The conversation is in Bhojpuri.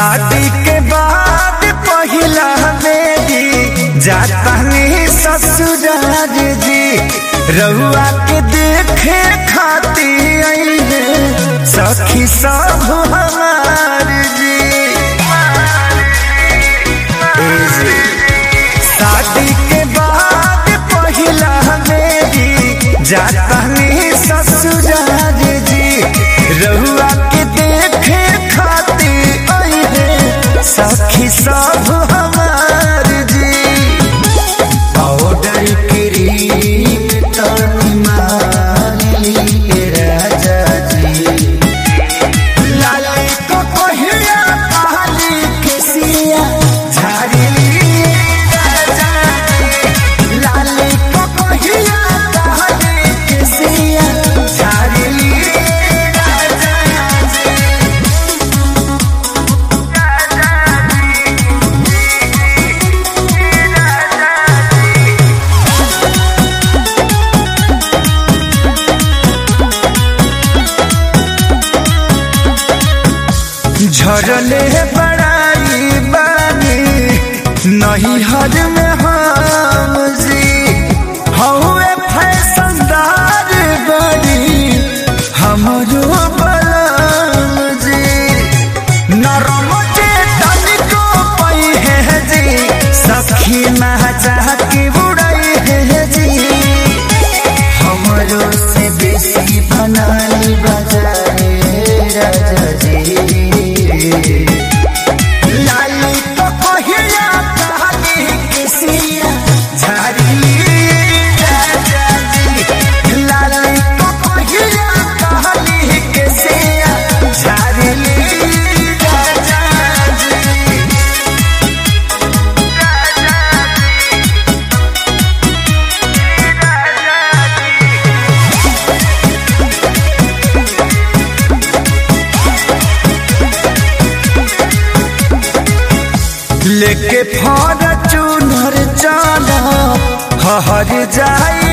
शादी के बाद पहिला बेदी जातानी ससुराल जी रहुआ के देखे खाती आइले सखी सब हमार जी ए जी, शादी के बाद पहिला बेदी जातानी ससुराल जी रहुआ के देखे खाती आइले सखी सब हमार जी पाउडर क्रीम तनी माली राजा जी लाली को कोहिया काली केसिया झाड़ी राजा जी लाली को कोहिया काली केसिया झाड़ी राजा जी झरले बड़ाई बानी नहीं हर में हम जी हौए फैशनदार बड़ी हमरो बलम जी नरम के तनिको पई है जी सखी महचा की उड़ई है जी हमरो से बेसी बनाली बजाए राजा जी लाली तो कहिया कहानी किसिया झाड़ी राजा जी लाली तो कहिया कहानी किसिया झाड़ी राजा जी लेके फॉर्चूनर चला हर जाई